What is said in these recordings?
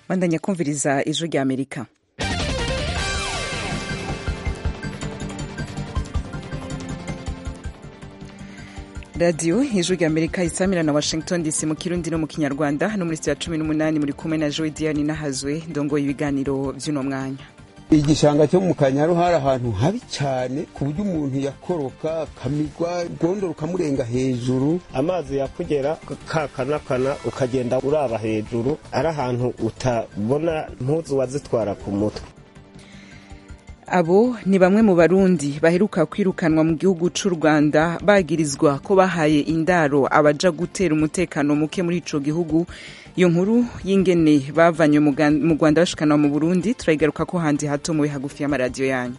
bandanya kumviriza ijwi rya amerika radiyo ijwi rya amerika isamira na washington dc mu kirundi no mu kinyarwanda hano muri sitiya cumi n'umunani muri kumwe na joe diane nahazwe ndongoye ibiganiro by'uno mwanya igishanga cyo mu kanyaru hari ahantu habi cyane ku buryo umuntu yakoroka akamigwa rwondo rukamurenga hejuru amazi yakugera kakanakana ukagenda uraba hejuru ari ahantu utabona mpuzu wazitwara ku mutwe abo ni bamwe mu barundi baheruka kwirukanwa mu gihugu cy'u rwanda bagirizwa ko bahaye indaro abaja gutera umutekano muke muri ico gihugu iyo nkuru y'ingene bavanywe mu rwanda bashikanwa mu burundi turayigaruka ko handi hato mube hagufi y'amaradiyo yanyu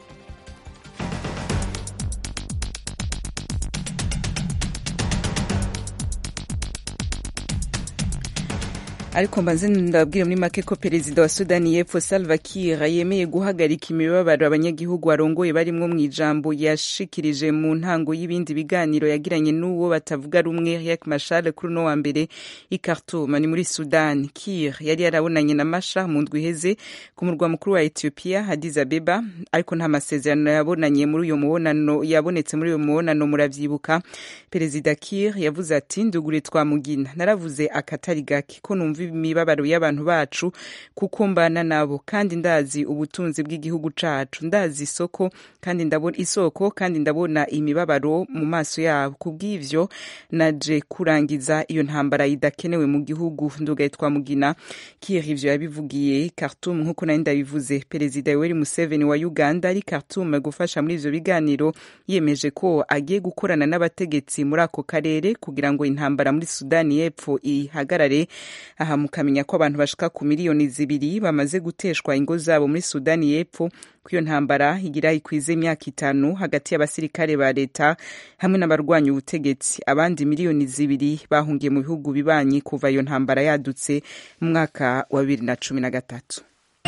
ariko mbanze ndababwire muri make ko perezida wa sudani y'epfo salva kiir yemeye guhagarika imibabaro abanyagihugu arongoye barimwo mu ijambo yashikirije mu ntango y'ibindi biganiro yagiranye n'uwo batavuga rumwe riek mashar kuri uno wa mbere i khartoum ni muri sudani kiir yari yarabonanye na masha mu ndwi iheze ku murwa mukuru wa ethiopia addis abeba ariko nta masezerano yabonanye muri uyo mubonano yabonetse muri uyo mubonano muravyibuka perezida kiir yavuze ati ndugure twamugina naravuze akatari gake ko numva imibabaro y'abantu bacu kuko mbana nabo kandi ndazi ubutunzi bw'igihugu cacu ndazi isoko kandi ndabona isoko kandi ndabona imibabaro mu maso yabo kubw'ivyo naje kurangiza iyo ntambara idakenewe mu gihugu ndugaye twamugina kiir ivyo yabivugiye Khartoum nk'uko nari ndabivuze perezida Yoweri Museveni wa Uganda ari Khartoum gufasha muri ivyo biganiro yemeje ko agiye gukorana n'abategetsi muri ako karere kugira ngo intambara muri Sudani y'Epfo ihagarare aha mukamenya ko abantu bashika ku miliyoni zibiri bamaze guteshwa ingo zabo muri sudani y'epfo ko iyo ntambara igira ikwize imyaka itanu hagati y'abasirikare ba leta hamwe n'abarwanya ubutegetsi abandi miliyoni zibiri bahungiye mu bihugu bibanyi kuva iyo ntambara yadutse mu mwaka wa bibiri na cumi na gatatu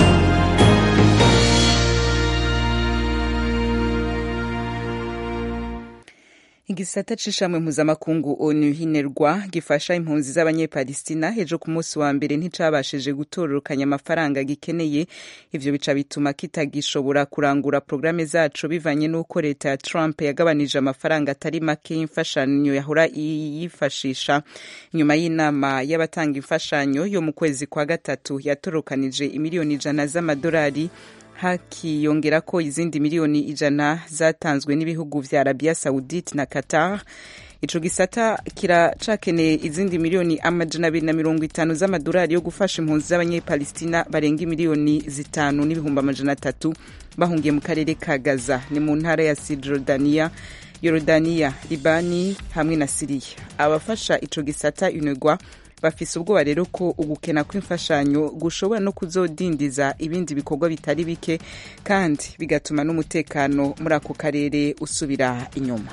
igisata c'ishamwe mpuzamakungu onu hinerwa gifasha impunzi z'abanyepalistina ejo ku munsi wa mbere nticabashije gutororokanya amafaranga gikeneye ivyo bica bituma kitagishobora kurangura porogaramu zaco bivanye n'uko leta ya trump yagabanije amafaranga atari make y'imfashanyo yahora yifashisha nyuma y'inama y'abatanga imfashanyo yo mu kwezi kwa gatatu yatorokanije imiliyoni ijana z'amadolari hakiyongera ko izindi miliyoni ijana zatanzwe n'ibihugu vya Arabia Saudite na Qatar ico gisata kiracakeneye izindi miliyoni amajana abiri na mirongo itanu z'amadolari yo gufasha impunzi z'abanyepalistina barenga miliyoni zitanu n'ibihumbi amajana atatu bahungiye mu karere ka Gaza ni mu ntara ya Cisjordania Yorodaniya Libani hamwe na Siriya abafasha ico gisata unegwa bafise ubwoba rero ko ugukena kw'imfashanyo gushobora no kuzodindiza ibindi bikorwa bitari bike kandi bigatuma n'umutekano muri ako karere usubira inyuma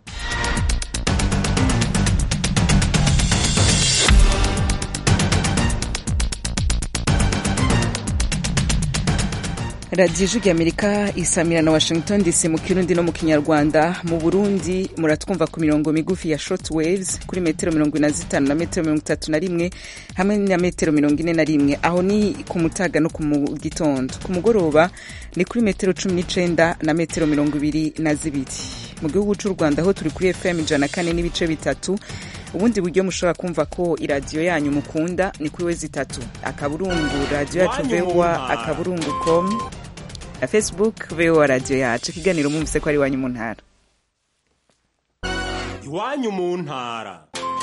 radiyo ijwi amerika isamira na washington dc mu kirundi no mu kinyarwanda mu burundi muratwumva ku mirongo migufi ya short waves kuri metero mirongo ine na zitanu na metero mirongo itatu na rimwe hamwe na metero mirongo ine na rimwe aho ni ku mutaga no ku gitondo ku mugoroba ni kuri metero cumi n'icenda na metero mirongo ibiri na zibiri mu gihugu cy'u rwanda aho turi kuri fm ijana kane n'ibice bitatu ubundi buryo mushobora kumva ko iradiyo yanyu mukunda ni kuri wezi itatu akaburungu radiyo yacu vewa akaburungu com na facebook vewa radiyo yacu ikiganiro mwumvise ko ari iwanyu mu ntara iwanyu mu ntara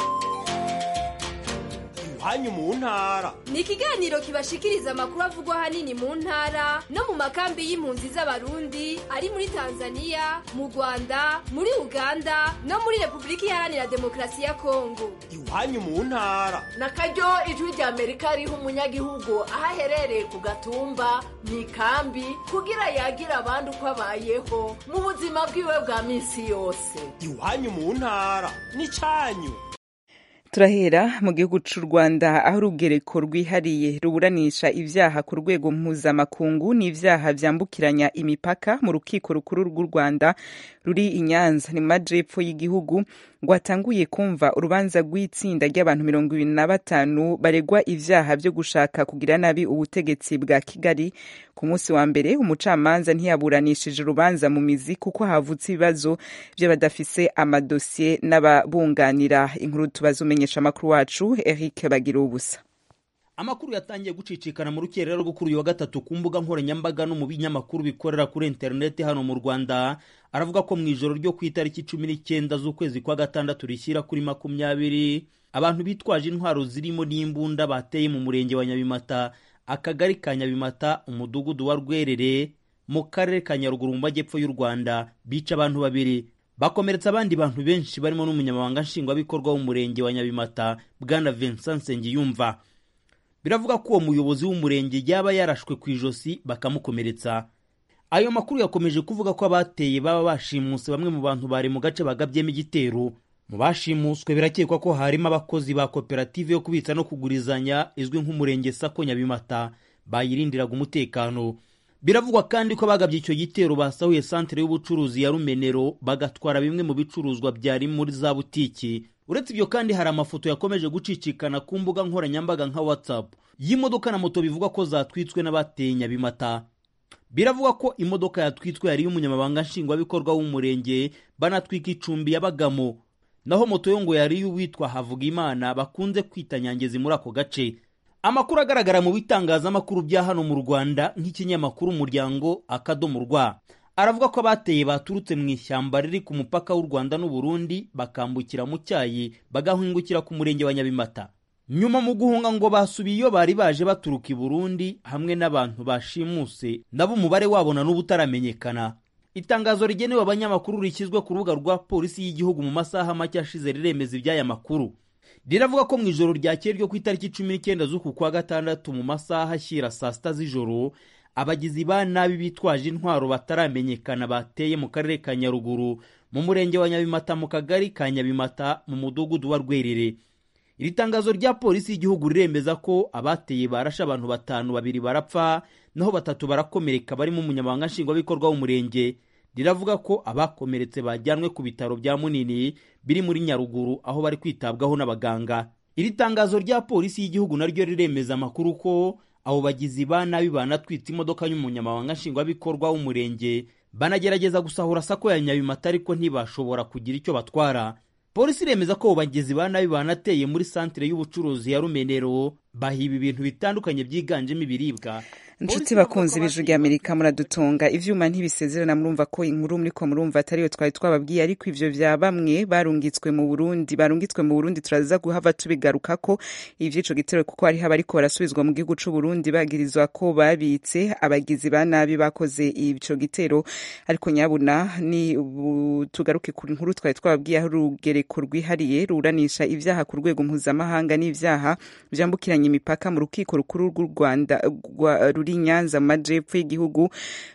iwanyu mu ntara ni ikiganiro kibashikiriza amakuru avugwa ahanini mu ntara no mu makambi y'impunzi z'abarundi ari muri tanzania mu rwanda muri uganda no muri repubulika iharanira demokarasi ya kongo iwanyu mu ntara na karyo ijwi rya amerika riha umunyagihugu aho aherereye ku gatumba mu ikambi kugira yagire abandi uko abayeho mu buzima bwiwe bwa minsi yose iwanyu mu ntara ni cyanyu turahera mu gihugu cy'u rwanda aho urugereko rwihariye ruburanisha ibyaha ku rwego mpuzamakungu n'ibyaha byambukiranya imipaka mu rukiko rukuru rw'u rwanda ruri i nyanza ni mu majepfo y'igihugu rwatanguye kumva urubanza rw'itsinda ry'abantu mirongo ibiri na batanu baregwa ivyaha vyo gushaka kugira nabi ubutegetsi bwa kigali ku munsi wa mbere umucamanza ntiyaburanishije urubanza mu mizi kuko havutse ibibazo vy'abadafise amadosiye n'ababunganira inkuru tubaza umenyesha amakuru wacu eric bagira ubusa amakuru yatangiye gucicikana mu rukerera rwo kuri uyu wa gatatu ku mbuga nkoranyambaga no mu binyamakuru bikorera kuri interineti hano mu rwanda aravuga ko mu ijoro ryo ku itariki cumi n'icyenda z'ukwezi kwa gatandatu rishyira kuri makumyabiri abantu bitwaje intwaro zirimo n'imbunda bateye mu murenge wa nyabimata akagari ka nyabimata umudugudu wa rwerere mu karere ka nyaruguru mu majyepfo y'u rwanda bica abantu babiri bakomeretsa abandi bantu benshi barimo n'umunyamabanga nshingwabikorwa w'umurenge wa nyabimata bwana vincent nsengiyumva biravuga ko uwo muyobozi w'umurenge yaba yarashwe ku ijosi bakamukomeretsa ayo makuru yakomeje kuvuga ko abateye baba bashimuse bamwe mu bantu bari mu gace bagabyemo igitero mu bashimuswe birakekwa ko harimo abakozi ba koperative yo kubitsa no kugurizanya izwi nk'umurenge sako nyabimata bayirindiraga umutekano biravugwa kandi ko bagabye icyo gitero basahuye santere y'ubucuruzi ya rumenero bagatwara bimwe mu bicuruzwa byari muri za butiki uretse ibyo kandi hari amafoto yakomeje gucicikana ku mbuga nkoranyambaga nka whatsapp y'imodoka na moto bivugwa ko zatwitswe n'abateye nyabimata biravugwa ko imodoka yatwitswe yari iy'umunyamabanga nshingwabikorwa w'umurenge banatwika icumbi yabagamo naho moto yo ngo yari iy'uwitwa havugimana bakunze kwita nyangezi muri ako gace amakuru agaragara mu bitangazamakuru bya hano mu rwanda nk'ikinyamakuru umuryango akadomo rwa aravuga ko abateye baturutse mu ishyamba riri ku mupaka w'u rwanda n'uburundi bakambukira mu cyayi bagahingukira ku murenge wa nyabimata nyuma mu guhunga ngo basubiye iyo bari baje baturuka i burundi hamwe n'abantu bashimuse nabo umubare wabo na n'ubu utaramenyekana itangazo rigenewe abanyamakuru rishyizwe ku rubuga rwa polisi y'igihugu mu masaha make ashize riremeza iby'aya makuru riravuga ko mu ijoro ryakeye ryo ku itariki cumi n'icyenda z'uku kwa gatandatu mu masaha ashyira saa sita z'ijoro abagizi ba nabi bitwaje intwaro bataramenyekana bateye mu karere ka nyaruguru mu murenge wa nyabimata mu kagari ka nyabimata mu mudugudu wa rwerere iri tangazo rya polisi y'igihugu riremeza ko abateye barashe abantu batanu babiri barapfa naho batatu barakomereka barimo umunyamabanga nshingwabikorwa w'umurenge riravuga ko abakomeretse bajyanwe ku bitaro bya munini biri muri nyaruguru aho bari kwitabwaho n'abaganga iri tangazo rya polisi y'igihugu naryo riremeza amakuru ko abo bagizi ba nabi banatwitse imodoka y'umunyamabanga nshingwabikorwa w'umurenge banagerageza gusahura sako ya nyabimata ariko ntibashobora kugira icyo batwara polisi iremeza ko abo bagizi ba nabi banateye muri santire y'ubucuruzi ya rumenero bahiba ibintu bitandukanye byiganjemo ibiribwa inshuti bakunze ibiju rya amerika muradutunga ivyuma ntibisezerana murumva ko inkuru muriko murumva atariyo twari twababwiye ariko ivyo vya bamwe barungitswe mu burundi barungitswe mu burundi turaza guhava tubigarukako ivy'ico gitero kuko hariho abariko barasubizwa mu gihugu c'uburundi bagirizwa ko babitse abagizi ba nabi bakoze ico gitero ariko nyabuna ni tugaruke ku nkuru twari twababwiye aho urugereko rwihariye ruranisha ivyaha ku rwego mpuzamahanga n'ivyaha vyambukiranya imipaka mu rukiko rukuru rw'u rwanda ruri nyanza mu majepfo y'igihugu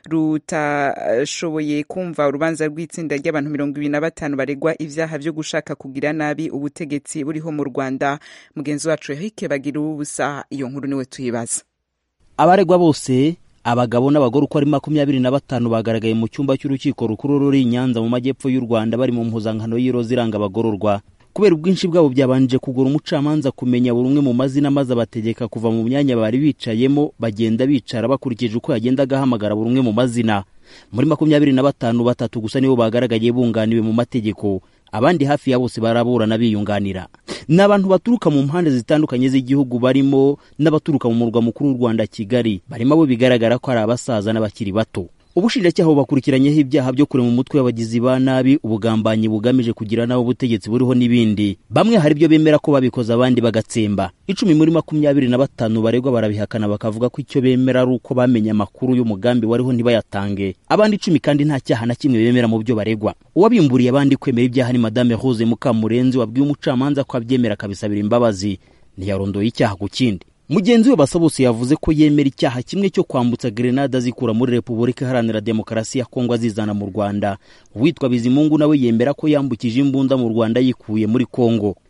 rutashoboye kumva urubanza rw'itsinda ry'abantu mirongo ibiri na batanu baregwa ivyaha vyo gushaka kugira nabi ubutegetsi buriho mu rwanda mugenzi wacu eric bagira ubusa iyo nkuru niwe tuyibaza abaregwa bose abagabo n'abagore uko ari makumyabiri na batanu bagaragaye mu cyumba cy'urukiko rukuru ruri i nyanza mu majyepfo y'u rwanda bari mu mpuzankano y'iroza iranga abagororwa kubera ubwinshi bwabo byabanje kugura umucamanza kumenya buri umwe mu mazina maze abategeka kuva mu myanya bari bicayemo bagenda bicara bakurikije uko yagendaga ahamagara buri umwe mu mazina muri makumyabiri na batanu batatu gusa nibo bagaragaye bunganiwe mu mategeko abandi hafi ya bose baraburana biyunganira ni abantu baturuka mu mpande zitandukanye z'igihugu barimo n'abaturuka mu murwa mukuru w'u rwanda kigali barimo abo bigaragara ko ari abasaza n'abakiri bato ubushinjacyaha bubakurikiranyeho ibyaha byo kurema umutwe w'abagizi ba nabi ubugambanyi bugamije kugira nabi ubutegetsi buriho n'ibindi bamwe hari ibyo bemera ko babikoze abandi bagatsemba icumi muri makumyabiri na batanu baregwa barabihakana bakavuga ko icyo bemera ari uko bamenye amakuru y'umugambi wariho ntibayatange abandi icumi kandi nta cyaha na kimwe bemera mu byo baregwa uwabimburiye abandi kwemera ibyaha ni madame rose mukamurenzi wabwiye umucamanza ko abyemera akabisabira imbabazi ntiyarondoye icyaha ku kindi mugenzi we basabose yavuze ko yemera icyaha kimwe cyo kwambutsa grenade azikura muri repubulika iharanira demokarasi ya kongo azizana mu rwanda uwitwa bizimungu nawe yemera ko yambukije imbunda mu rwanda yikuye muri kongo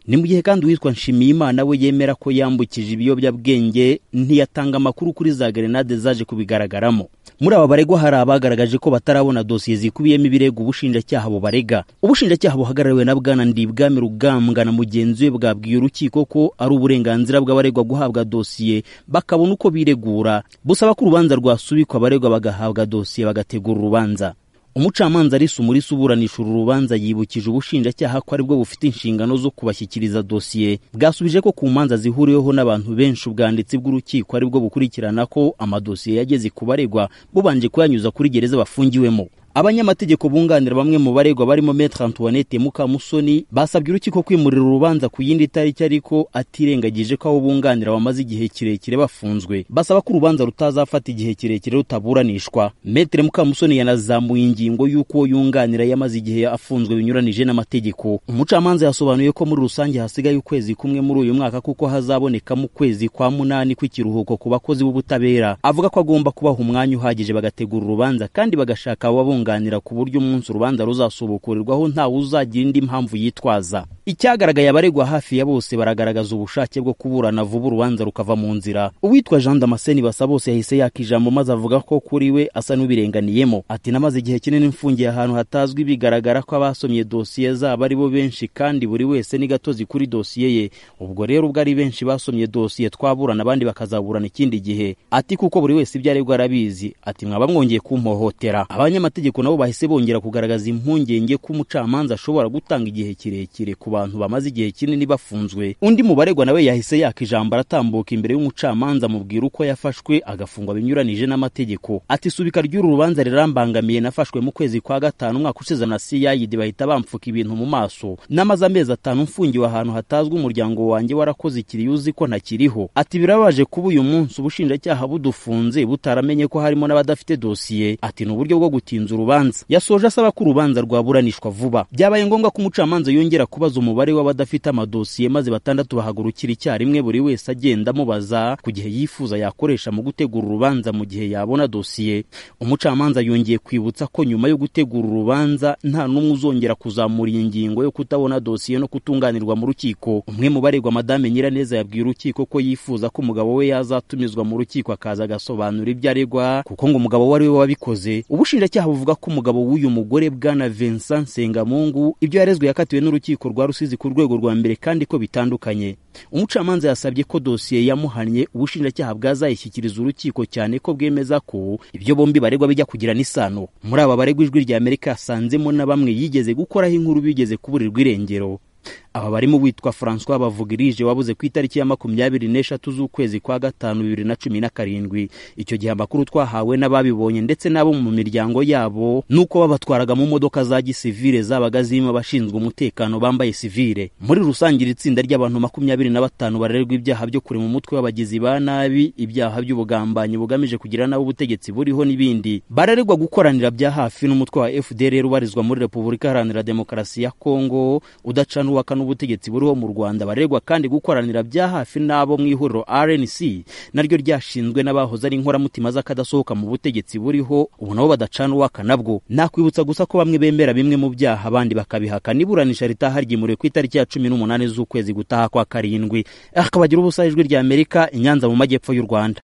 ni mu gihe kandi uwitwa nshimiyimana we yemera ko yambukije ibiyobyabwenge ntiyatanga amakuru kuri za gerenade zaje kubigaragaramo muri aba baregwa hari abagaragaje ko batarabona dosiye zikubiyemo ibirego ubushinjacyaha bubarega ubushinjacyaha buhagarariwe na bwana ndibwami rugambwa na mugenzi we bwabwiye urukiko ko ari uburenganzira bw'abaregwa guhabwa dosiye bakabona uko biregura busaba ko urubanza rwasubikwa abaregwa bagahabwa dosiye bagategura urubanza umucamanza arisa umurisa uburanisha uru rubanza yibukije ubushinjacyaha ko aribwo bufite inshingano zo kubashyikiriza dosiye bwasubije ko ku manza zihuriweho n'abantu benshi ubwanditsi bw'urukiko aribwo bukurikirana ko amadosiye yageze ku baregwa bubanje kuyanyuza kuri gereza bafungiwemo abanyamategeko bunganira bamwe mu baregwa barimo Maître Antoinette Mukamusoni basabye urukiko kwimurira urubanza ku yindi tariki ariko atirengagije ko abo bunganira bamaze igihe kirekire bafunzwe basaba ko urubanza rutazafata igihe kirekire rutaburanishwa Maître Mukamusoni yanazamuye ingingo y'uko uwo yunganira yamaze igihe afunzwe binyuranije n'amategeko umucamanza yasobanuye ko muri rusange hasigaye ukwezi kumwe muri uyu mwaka kuko hazabonekamo ukwezi kwa munani kw'ikiruhuko ku bakozi b'ubutabera avuga ko agomba kubaha umwanya uhagije bagategura urubanza kandi bagashaka ababunganira kuganira ku buryo umunsi urubanza ruzasubukurirwaho ntawe uzagira indi mpamvu yitwaza icyagaragaye abaregwa hafi ya bose baragaragaza ubushake bwo kuburana vuba urubanza rukava mu nzira uwitwa jean damascene basa bose yahise yaka ijambo maze avuga ko kuri we asa n'ubirenganiyemo ati namaze igihe kinini mfungiye ahantu hatazwi bigaragara ko abasomye dosiye zabo ari bo benshi kandi buri wese ni gatozi kuri dosiye ye ubwo rero ubwo ari benshi basomye dosiye twaburana abandi bakazaburana ikindi gihe ati kuko buri wese ibyo aregwa arabizi ati mwaba mwongeye kumpohotera abanyamategeko nabo bahise bongera kugaragaza impungenge ko umucamanza ashobora gutanga igihe kirekire ku bantu bamaze igihe kinini bafunzwe undi mu baregwa nawe yahise yaka ijambo aratambuka imbere y'umucamanza amubwira uko yafashwe agafungwa binyuranije n'amategeko ati subika ry'uru rubanza rirambangamiye nafashwe mu kwezi kwa gatanu umwaka ushize na ciyayidi bahita bamfuka ibintu mu maso namaze amezi atanu mfungiwe ahantu hatazwi umuryango wanjye warakoze ikiriyo uzi ko ntakiriho ati birabaje kuba uyu munsi ubushinjacyaha budufunze butaramenye ko harimo n'abadafite dosiye ati ni uburyo bwo gutinza urubanza yasoje asaba ko urubanza rwaburanishwa vuba byabaye ngombwa ko umucamanza yongera kubaza umubare w'abadafite amadosiye maze batandatu bahagurukira icyarimwe buri wese agenda amubaza ku gihe yifuza yakoresha mu gutegura urubanza mu gihe yabona dosiye umucamanza yongeye kwibutsa ko nyuma yo gutegura urubanza nta n'umwe uzongera kuzamura iyi ngingo yo kutabona dosiye no kutunganirwa mu rukiko umwe mu baregwa madame nyiraneza yabwiye urukiko ko yifuza ko umugabo we yazatumizwa mu rukiko akaza agasobanura ibyo aregwa kuko ngo umugabo we ari we wabikoze ubushinjacyaha buvuga ko umugabo w'uyu mugore bwana Vincent Sengamungu ibyo yarezwe yakatiwe n'urukiko rwa Rusizi ku rwego rwa mbere kandi ko bitandukanye umucamanza yasabye ko dosiye yamuhannye ubushinjacyaha bwazayishyikiriza urukiko cyane ko bwemeza ko ibyo bombi baregwa bijya kugirana isano muri aba baregwa ijwi rya Amerika yasanzemo na bamwe yigeze gukoraho inkuru bigeze kuburirwa irengero aba barimo witwa François Bavugirije wabuze ku itariki ya makumyabiri n'eshatu z'ukwezi kwa gatanu bibiri na cumi na karindwi icyo gihe amakuru twahawe n'ababibonye ndetse n'abo mu miryango yabo nuko babatwaraga mu modoka za gisivile zabaga zirimo abashinzwe umutekano bambaye sivile muri rusange iri tsinda ry'abantu makumyabiri na batanu barererwa ibyaha byo kure mu mutwe w'abagizi ba nabi ibyaha by'ubugambanyi bugamije kugira nabi ubutegetsi buriho n'ibindi barererwa gukoranira bya hafi n'umutwe wa FDLR ubarizwa muri Repubulika Iharanira Demokarasi ya Kongo udacana uwaka n'ubutegetsi buriho mu Rwanda baregwa kandi gukoranira bya hafi n'abo mu ihuriro RNC naryo ryashinzwe n'abahoze ari inkoramutima z'akadasohoka mu butegetsi buriho ubu nabo badacana uwaka nabwo nakwibutsa gusa ko bamwe bemera bimwe mu byaha abandi bakabihakana iburanisha ritaha ryimuriwe ku itariki ya cumi n'umunani z'ukwezi gutaha kwa karindwi akabagira ubusa ijwi rya Amerika i Nyanza mu majyepfo y'u Rwanda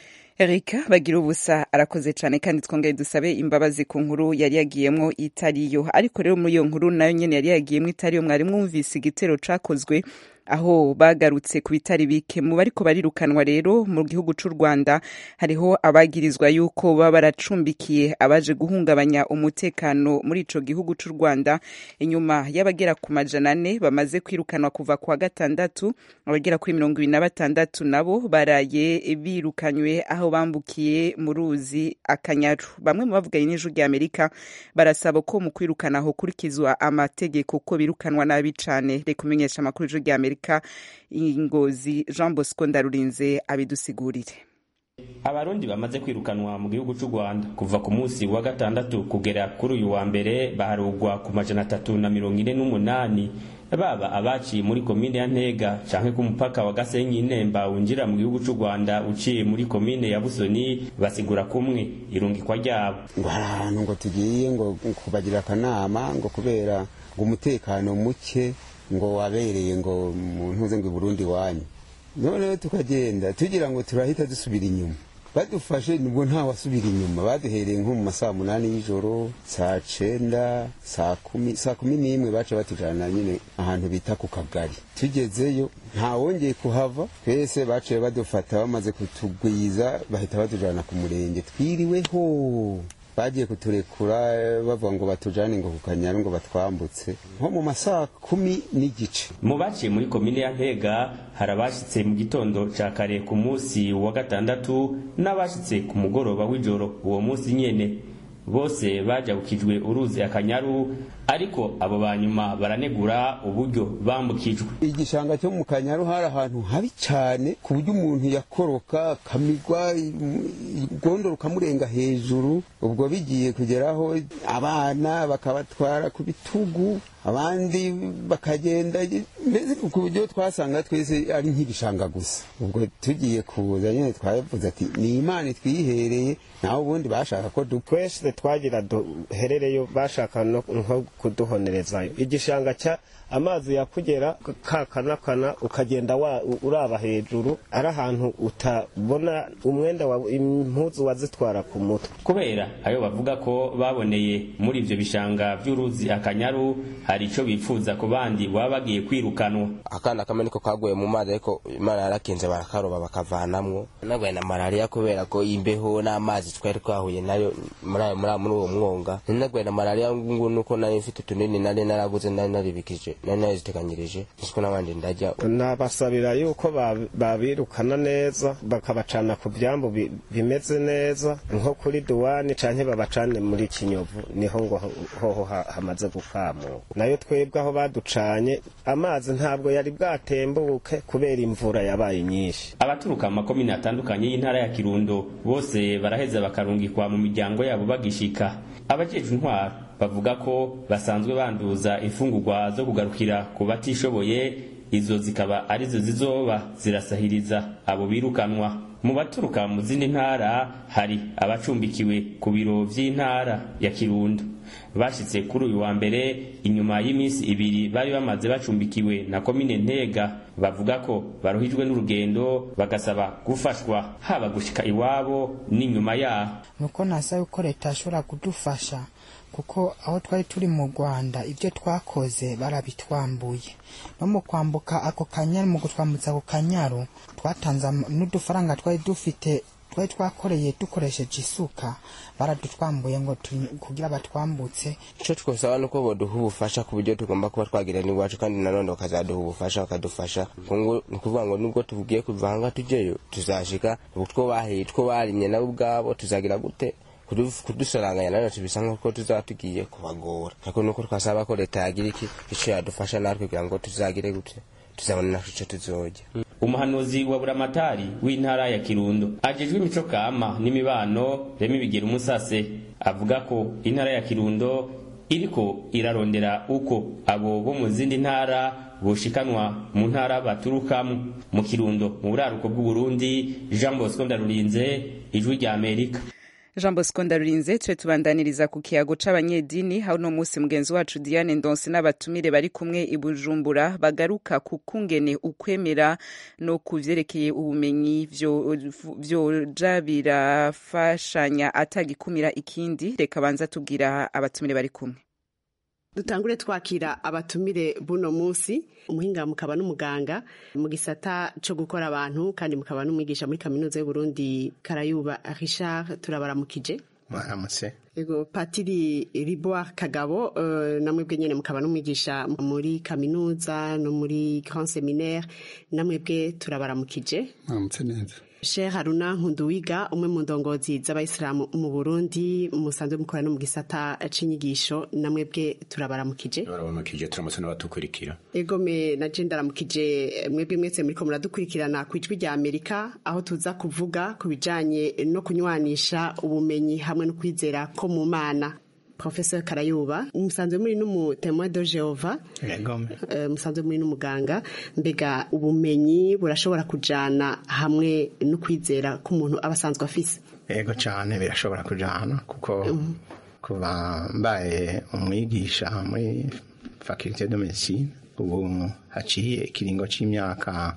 Erika bagira ubusa arakoze cyane kandi twongeye dusabe imbabazi ku nkuru yari yagiyemo itariyo ariko rero muri iyo nkuru nayo nyene yari yagiyemo itariyo mwari mwumvise igitero cakozwe aho bagarutse ku bitari bike mu bariko barirukanwa rero mu gihugu c'u Rwanda hariho abagirizwa yuko baba baracumbikiye abaje guhungabanya umutekano muri ico gihugu c'u Rwanda inyuma y'abagera ku majana ane bamaze kwirukanwa kuva kwa gatandatu abagera kuri mirongo ibiri na batandatu nabo baraye birukanywe aho bambukiye mu ruzi akanyaru bamwe mu bavuganye n'ijwi rya Amerika barasaba ko mu kwirukana aho kurikizwa amategeko ko birukanwa nabi cane reka umenyesha amakuru y'ijwi rya Amerika ingozi Jean Bosco Ndarurinze abidusigurire abarundi bamaze kwirukanwa mu gihugu cy'u rwanda kuva ku munsi wa gatandatu kugera kuri uyu wa mbere baharugwa ku majana atatu na mirongo ine n'umunani baba abaciye muri komine ya ntega canke ku mupaka wa gasenyi nemba winjira mu gihugu cy'u rwanda uciye muri komine ya busoni basigura kumwe irungikwa ryabo ngo hari ahantu ngo tugiye ngo kubagira akanama ngo kubera ngo umutekano muke ngo wabereye ngo mu ntuze ngo i burundi wanyu noneho tukagenda tugira ngo turahita dusubira inyuma badufashe nubwo nta wasubira inyuma baduhereye nko mu masaa munani y'ijoro saa cenda saa kumi saa kumi n'imwe baca batujana nyine ahantu bita ku kagari tugezeyo nta wongeye kuhava twese baciye badufata bamaze kutugwiza bahita batujana ku murenge twiriweho bagiye kuturekura bavuga ngo batujane ngo ku kanyaru ngo batwambutse nko mu masaa kumi n'igice mu baciye muri komine ya ntega hari abashyitse mu gitondo ca kare ku munsi wa gatandatu n'abashyitse ku mugoroba w'ijoro uwo munsi nyene bose bajabukijwe uruzi akanyaru ariko abo ba nyuma baranegura uburyo bambukijwe igishanga cyo mu kanyaru hari ahantu habi cyane ku buryo umuntu yakoroka akamigwa urwondo rukamurenga hejuru ubwo bigiye kugeraho abana bakabatwara ku bitugu abandi bakagenda mbese ku buryo twasanga twese ari nk'ibishanga gusa ubwo tugiye kuza nyine twavuze ati ni imana twihereye naho ubundi bashaka ko dupfa twese twagira duherereyo bashaka no nko kuduhonerezayo igishanga cya amazi yakugera kakanakana ukagenda wa uraba hejuru ari ahantu utabona umwenda wa impuzu wazitwara ku mutwe kubera ayo bavuga ko baboneye muri ivyo bishanga vy'uruzi akanyaru hari ico bifuza ku bandi baba bagiye kwirukanwa akana kamwe niko kaguye mu mazi ariko imana yarakinze barakaroba bakavanamwo nagwaye na malariya kubera ko imbeho n'amazi twari twahuye nayo muri ayo muri uwo mwonga nagwaye na malariya ngo nuko nari mfite utunini nari naraguze nari naribikije nari naziteganyirije siko n'abandi ndajya nabasabira yuko babirukana neza bakabacana ku byambu bimeze neza nko kuri duwani canke babacane muri kinyovu niho ngo hoho hamaze gukamuka nayo twebwe aho baducanye amazi ntabwo yari bwatembuke kubera imvura yabaye nyinshi abaturuka mu makomine atandukanye y'intara ya kirundo bose baraheza bakarungikwa mu miryango yabo bagishika abajejwe intwaro bavuga ko basanzwe banduza imfungurwa zo kugarukira ku batishoboye izo zikaba arizo zizoba zirasahiriza abo birukanwa mu baturuka mu zindi ntara hari abacumbikiwe ku biro vy'intara ya kirundo bashitse kuri uyu wa mbere inyuma y'iminsi ibiri bari bamaze bacumbikiwe na komine ntega bavuga ko baruhijwe n'urugendo bagasaba gufashwa haba gushika iwabo n'inyuma yaho nuko nasaba ko leta yashobora kudufasha kuko aho twari turi mu rwanda ibyo twakoze barabitwambuye no mu kwambuka ako kanyaru mu gutwambutsa ako kanyaru twatanze n'udufaranga twari dufite twari twakoreye dukoresheje isuka baradutwambuye ngo kugira batwambutse icyo twasaba ni uko baduha ubufasha ku buryo tugomba kuba twagira n'iwacu kandi nanone bakazaduha ubufasha bakadufasha ni ukuvuga ngo nubwo tugiye kuvanga tujyeyo tuzashika utwo bahiye utwo barimye nabo ubwabo tuzagira gute kudusaranganya nanone tubisa nk'uko tuzaba tugiye kubagora ariko nuko twasaba ko leta yagira iki icyo yadufasha natwe kugira ngo tuzagire gute tuzabona natwe icyo tuzojya umuhanuzi wa buramatari w'intara ya kirundo ajejwe imico kama n'imibano remi bigera umusase avuga ko intara ya kirundo iriko irarondera uko abo bo mu zindi ntara boshikanwa mu ntara baturukamo mu kirundo mu buraruko bw'uburundi jean bosco ndarurinze ijwi rya amerika jean bosco ndarurinze ture tubandaniriza ku kiyago c'abanyedini aho uno munsi mugenzi wacu diane ndonse n'abatumire bari kumwe i bujumbura bagaruka ku kungene ukwemera no ku vyerekeye ubumenyi vyoja birafashanya atagikumira ikindi reka banza tubwira abatumire bari kumwe dutangure twakira abatumire buno munsi umuhinga mukaba n'umuganga mu gisata cyo gukora abantu kandi mukaba n'umwigisha muri kaminuza y'uburundi karayuba richard turabaramukije mwaramutse ego patiri riboire kagabo uh, namwebwe nyene mukaba n'umwigisha muri kaminuza no muri grand seminaire namwebwe turabaramukije mwaramutse neza Sheikh Haruna Nkunduwiga umwe mu ndongozi z'abayisilamu mu Burundi musanzwe mukora no mu gisata c'inyigisho namwebwe turabaramukije turabaramukije turamutse n'abatukurikira egome na je ndaramukije mwebwe mwese muriko muradukurikirana ku ijwi rya Amerika aho tuza kuvuga ku bijanye no kunywanisha ubumenyi hamwe no kwizera ko mu mana Professor Karayuba musanzwe muri n'umutemwa de Jehova uh, musanzwe muri n'umuganga mbega ubumenyi burashobora kujana hamwe no kwizera ko umuntu aba asanzwe afise yego cyane birashobora kujana kuko mm -hmm. kuba mbaye umwigisha muri faculté de médecine ubu haciye ikiringo c'imyaka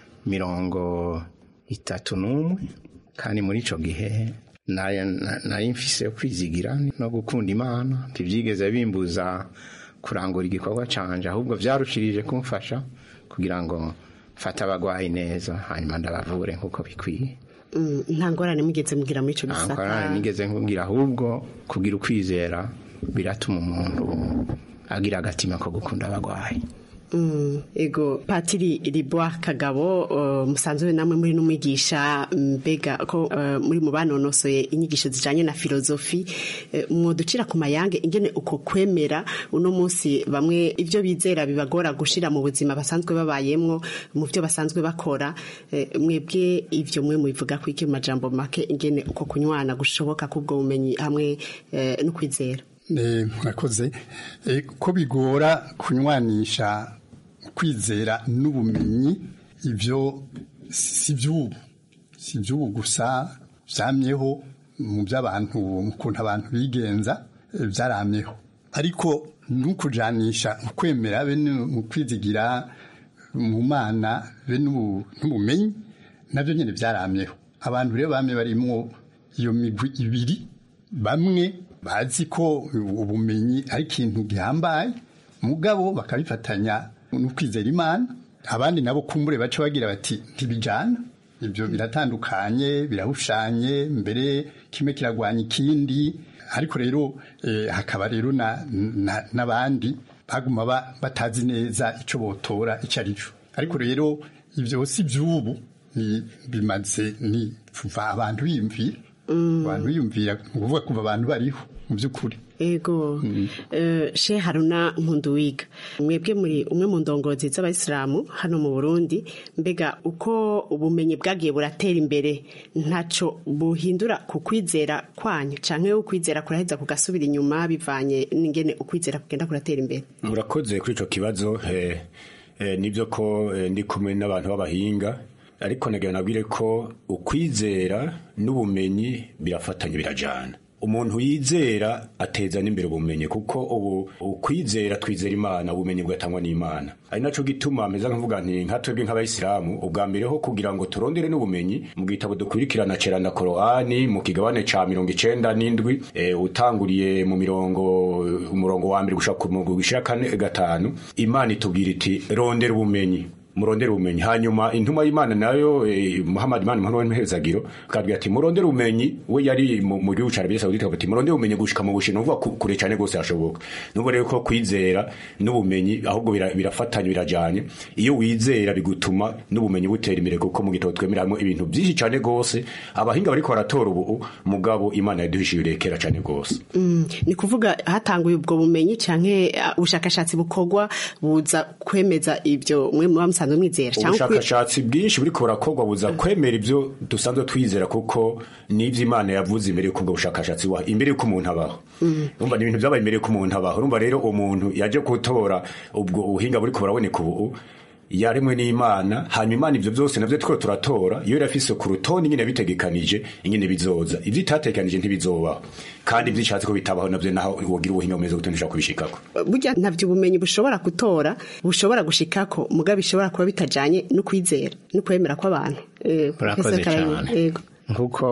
mirongo itatu n'umwe kandi muri ico gihe nari nari mfise kwizigira no gukunda imana ntivyigeze bimbuza kurangura igikorwa canje ahubwo vyarushirije kumfasha kugira ngo mfate abagwayi neza hanyuma ndabavure nk'uko bikwiye Mm, nta ngorane mugeze mugira muri ico ntabwo gisata nigeze nkubwira ahubwo kugira ukwizera biratuma umuntu agira agatima ko gukunda abagwayi Mm, ego patiri ribwa kagabo uh, musanzwe namwe muri n'umwigisha mbega ko uh, muri mu banonosoye inyigisho zijanye na filozofi uh, mwoducira ku mayange ingene uko kwemera uno munsi bamwe ivyo bizera bibagora gushira mu buzima basanzwe babayemwo mu byo basanzwe bakora uh, mwebwe ivyo mwe mubivuga ku iki mu majambo make ingene uko kunywana gushoboka kubwo bumenyi hamwe uh, no kwizera Eh, murakoze Eh, ko bigora kunywanisha kwizera n'ubumenyi ibyo si by'ubu si by'ubu gusa byamyeho mu by'abantu mu kuntu abantu bigenza eh, byaramyeho ariko n'ukujanisha ukwemera be nu- mu kwizigira mu mana be n'ubu- n'ubumenyi nabyo nyine byaramyeho abantu rero bamye barimwo iyo migwi ibiri bamwe bazi ko ubumenyi ari ikintu gihambaye mugabo bakabifatanya no kwizera imana abandi nabo kumbure baca bagira bati ntibijana ibyo biratandukanye birahushanye mbere kimwe kiragwanya ikindi ariko rero eh, hakaba rero na- na- n'abandi baguma ba- batazi neza icyo botora icyo ari cyo ariko rero ibyo si by'ubu ni bimaze ni kuva abantu biyumvira abantu biyumvira ni ukuvuga kuva abantu bariho mu by'ukuri ego eh, she haruna nkunduwiga mwebwe muri umwe mu ndongozi z'abayisilamu hano mu burundi mbega uko ubumenyi bwagiye buratera imbere ntaco buhindura ku kwizera kwanyu canke ukwizera kuraheza kugasubira inyuma bivanye n'ingene ukwizera kugenda kuratera imbere murakoze kuri icyo kibazo eh, eh, nibyo ko eh, ndi kumwe n'abantu b'abahinga ariko nagira nabwire ko ukwizera n'ubumenyi birafatanye birajana umuntu yizera ateza n'imbere ubumenyi kuko ubu ukwizera twizera imana ubumenyi bugatangwa n'imana ari naco gituma ameze nkavuga nti nka twebwe nk'abayisilamu ubwa mbere ho kugira ngo turondere n'ubumenyi mu gitabo dukurikirana cera na korowani mu kigabane ca mirongo icenda n'indwi eh, utanguriye mu mirongo umurongo wa mbere gushaka ku murongo wishira kane gatanu imana itubwira iti rondera ubumenyi murondere ubumenyi hanyuma intuma y'imana nayo eh, muhammad imana muhammad w'imperezagiro akabwira ati murondere ubumenyi we yari mu mu gihugu ca arabiya sawudite akavuga ati murondere ubumenyi gushika mu bushino uvuga ku- kure cane gose hashoboka nubwo rero ko kwizera n'ubumenyi ahubwo bira- birafatanye birajanye iyo wizera bigutuma n'ubumenyi butera imbere kuko mu gitabo twemeramo ibintu byinshi cane gose abahinga bariko baratora ubu mugabo imana yaduhishiye urekera cane gose Mm, ni kuvuga hatanguye ubwo bumenyi canke uh, ubushakashatsi bukorwa buza kwemeza ivyo mwe muba musanzwe mwizera canke ukwi- ubushakashatsi bwinshi buriko burakorwa buza kwemera ivyo dusanzwe twizera kuko n'ivyo imana yavuze imbere y'uko ubwo bushakashatsi buha imbere y'uko umuntu abaho Mm. urumva ni ibintu vyabaye imbere y'uko umuntu abaho urumva rero umuntu yaje gutora ubwo ubuhinga buriko buraboneka ubu yaremwe n'imana hanyuma imana ivyo vyose navyo turiko turatora iyo irafise ku rutonde nyine bitegekanije ingene bizoza ivyo itategekanije ntibizobaho kandi ivyo ishatse ko bitabaho navyo naho wogira ubuhinga bumeze gute ntushobora kubishikako burya ntavyo ubumenyi bushobora gutora bushobora gushikako muga bishobora kuba bitajanye no kwizera no kwemera kw'abantu Eh, Murakoze Professor Karayini, cyane. yego. nk'uko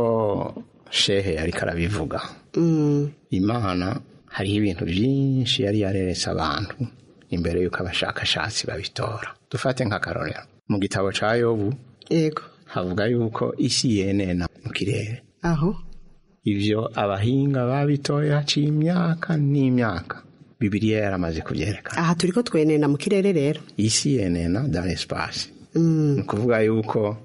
shehe ariko arabivuga Mm, imana hariho ibintu byinshi yari yareretse abantu imbere y'uko abashakashatsi babitora dufate nk'akarorero mu gitabo ca yobu yego havuga yuko isi yenena mu kirere aho ivyo abahinga babitoye haciye imyaka n'imyaka bibiliya yaramaze kubyerekana aha turiko twenena mu kirere rero isi yenena dans l'espace Mm, ni ukuvuga yuko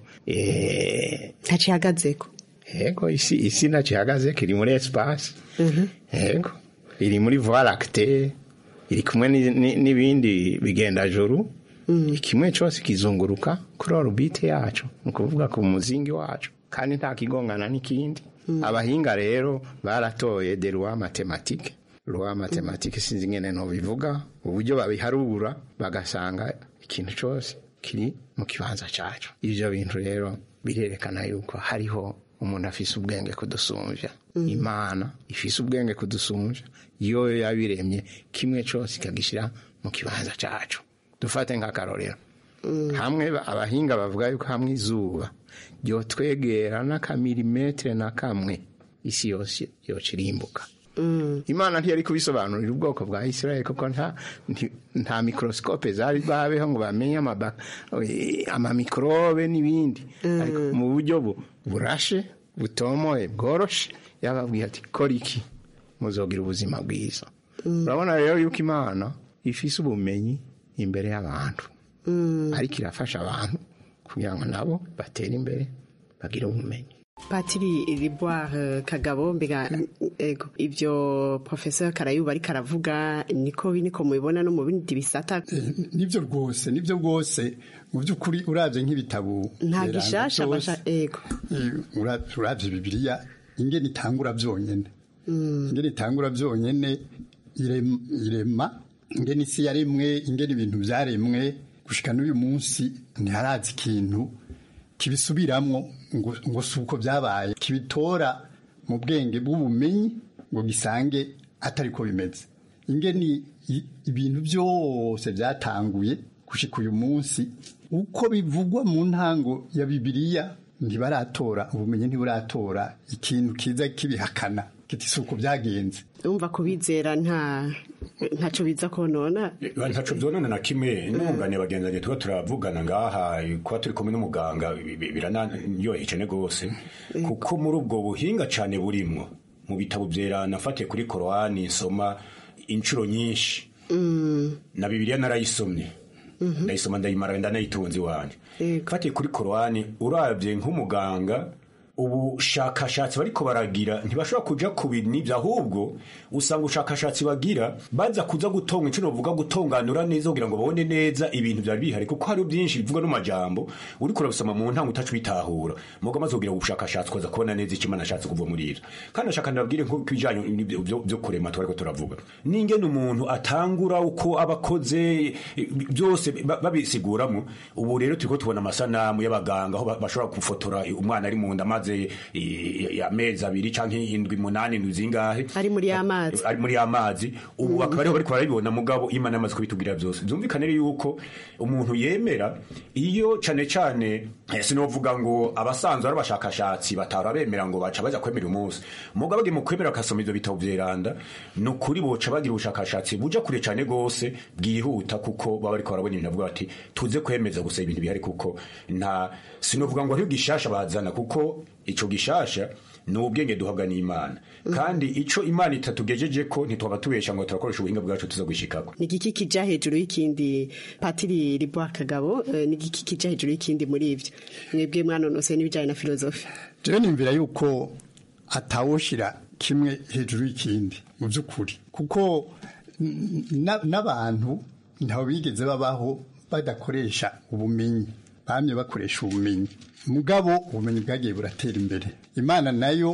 eh, ntacihagazeko yego isi isi ntacyo ihagaze kiri muri espace Mhm. yego iri muri voie lactée iri kumwe ni- ni- n'ibindi bigendajuru kimwe cyose kizunguruka kuri orbite yacu ni ukuvuga ku muzingi wacu kandi nta kigongana n'ikindi abahinga rero baratoye de loi mathématique loi mathématique sinzi ingene nobivuga uburyo babiharura bagasanga ikintu cyose kiri mu kibanza cyacu ibyo bintu rero birerekana yuko hariho umuntu afise ubwenge kudusumbya imana ifise ubwenge kudusumbya iyo yabiremye kimwe cyose ikagishyira mu kibanza cyacu dufate nk'akarorero hamwe ba- abahinga bavuga yuko hamwe izuba ryotwegera n'akamilimetere na kamwe isi yose yokirimbuka imana ntiyari kubisobanurira ubwoko bwa isirayeli kuko nta nti- nta mikorosikope zari babeho ngo bamenye amaba- eh, amamikorobe n'ibindi ariko mu buryo bu- burashe butomoye bworoshe yababwiye ati kora iki muzogira ubuzima bwiza urabona rero yuko imana ifise ubumenyi imbere y'abantu ariko irafasha abantu kugira ngo nabo batere imbere bagire ubumenyi patiri riboire kagabo mbega ego ibyo professeur karayuba ariko aravuga niko niko mubibona no mu bindi bisata nibyo rwose nibyo rwose mu by'ukuri urabye nk'ibitabo nta biranga gishasha byose, basha ego eh, ura- urabye bibiliya ingene itangura byonyene ingene itangura byonyene irem- irema ingene isi yaremwe ingene ibintu byaremwe gushika n'uyu munsi ntiharazi ikintu kibisubiramwo ngo, ngo si uko byabaye kibitora mu bwenge bw'ubumenyi ngo gisange atari ko bimeze ingene i- ibintu byose byatanguye gushika uyu munsi uko bivugwa mu ntango ya bibiliya ntibaratora ubumenyi ntiburatora ikintu kiza kibihakana kiti si uko byagenze umva kubizera nta ntaco biza konona ntaco vyonona na kimwe nungane bagenzi tuba turavugana ngaha kuba turi kumwe n'umuganga bi- bi- biranaryoheye cane gose kuko muri ubwo buhinga cane burimwo mu bitabo vyerana fatiye kuri korowani nsoma inshuro nyinshi na bibiliya narayisomye ndayisoma ndayimara ndanayitunze iwanje fatiye kuri korowani uravye nk'umuganga ubushakashatsi bariko baragira ntibashobora kuja ku bintu n'ibyo ahubwo usanga ubushakashatsi bagira baza kuza gutonga inshuro bavuga gutonganura neza kugira ngo babone neza ibintu byari bihari kuko hari byinshi bivuga n'amajambo uriko urabisoma mu ntango utacu bitahura mugo maze kugira ubushakashatsi ukaza kubona neza icyo imana ashatse kuva muri ira kandi ashaka ndababwire nko kubijanye n'ibyo- byo byo kurema twariko turavuga n'ingene umuntu atangura uko abakoze byose ba- babisiguramwo ubu rero turiko tubona amasanamu y'abaganga aho ba- bashobora gufotora umwana ari mu nda maze i- i- amezi abiri canke indwi munani indwi zingahe ari muri amazi ari muri amazi ubu bakaba ariho bariko barabibona mugabo imana yamaze kubitubwira byose byumvikane rero yuko umuntu yemera iyo cane cane eh, sinovuga ngo abasanzwe ari abashakashatsi batara bemera ngo baca baja kwemera umunsi mugabo bage mu kwemera akasoma ivyo bitabo vyeranda ni ukuri boca bagira ubushakashatsi buja kure cane gose bwihuta kuko baba bariko barabona ibintu bavuga bati tuze kwemeza gusa ibintu bihari kuko nta sinovuga ngo hariho gishasha bazana kuko ico gishasha ni ubwenge duhabwa n'imana kandi ico imana itatugejeje ko ntitwaba tubesha ngo turakoresha ubuhinga bwacu tuza gushikako ni igiki kija hejuru y'ikindi patiri riboire kagabo eh, ni igiki kija hejuru y'ikindi muri ivyo mwebwe mwanonose n'ibijanye na filozofi jewe nimvira yuko atawoshira kimwe hejuru y'ikindi mu by'ukuri kuko n- na- n'abantu ntaho bigeze babaho badakoresha ubumenyi bamye bakoresha ubumenyi mugabo ubumenyi bwagiye buratera imbere imana nayo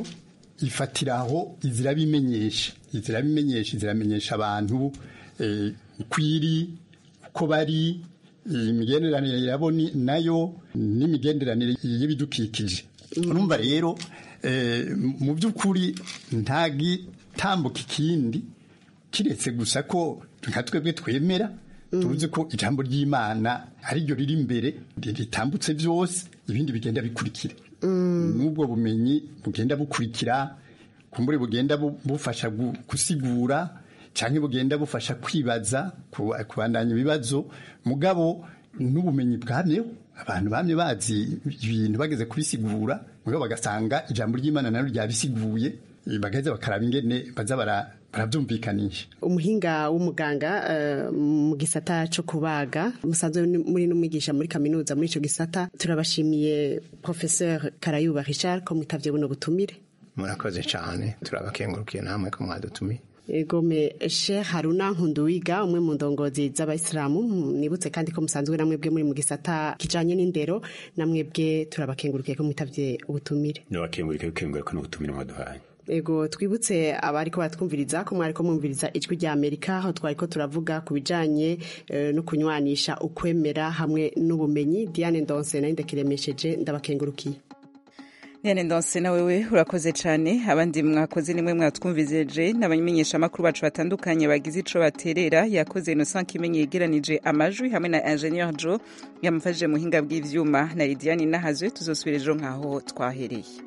ifatiraho izirabimenyesha izirabimenyesha iziramenyesha abantu eh, uko iri uko bari imigenderanire yabo ni- nayo n'imigenderanire y'ibidukikije urumva rero eh, mu by'ukuri nta gitambuka ikindi kiretse gusa ko nka twebwe twemera tuzi ko ijambo ry'imana ariryo riri imbere ritambutse byose ibindi bigenda bikurikira n'ubwo bumenyi bugenda bukurikira kumbure bugenda bu- bufasha gu- gusigura cyangwa bugenda bufasha kwibaza ku- kubandanya ibibazo mugabo n'ubumenyi bwamyeho abantu bamye bazi ibintu bageze kubisigura mugabo bagasanga ijambo ry'imana naryo ryabisiguye eh, bagaheza bakaraba ingene baza bara- barabyumvikanisha umuhinga w'umuganga eh, mu gisata cyo kubaga musanzwe ni- muri n'umwigisha muri kaminuza muri ico gisata turabashimiye professeur karayuba richard ko mwitavye buno butumire murakoze cyane turabakengurukiye namwe ko mwadutumiye egome sheikh haruna nkunduwiga umwe mu ndongozi z'abayisilamu nibutse kandi ko musanzwe namwebwe muri mu gisata kijanye n'indero namwebwe turabakengurukiye ko mwitavye ubutumire nabakengurike bikengurika n'ubutumire mwaduhaye ego twibutse abariko baratwumviriza ko mwariko mwumviriza ijwi rya amerika aho twariko turavuga ku bijanye eh, no kunywanisha ukwemera hamwe n'ubumenyi diane ndonse nayo ndakiremesheje ndabakengurukiye Diane Ndonse na wewe urakoze cyane abandi mwakoze nimwe mwatwumvizeje n'abamenyesha amakuru bacu batandukanye bagize ico baterera yakoze Innocent Kimenyi yegeranije amajwi hamwe na Ingenieur Joe yamufashije muhinga bw'ivyuma na Lidiane Nahazwe tuzosubira ejo nkaho twahereye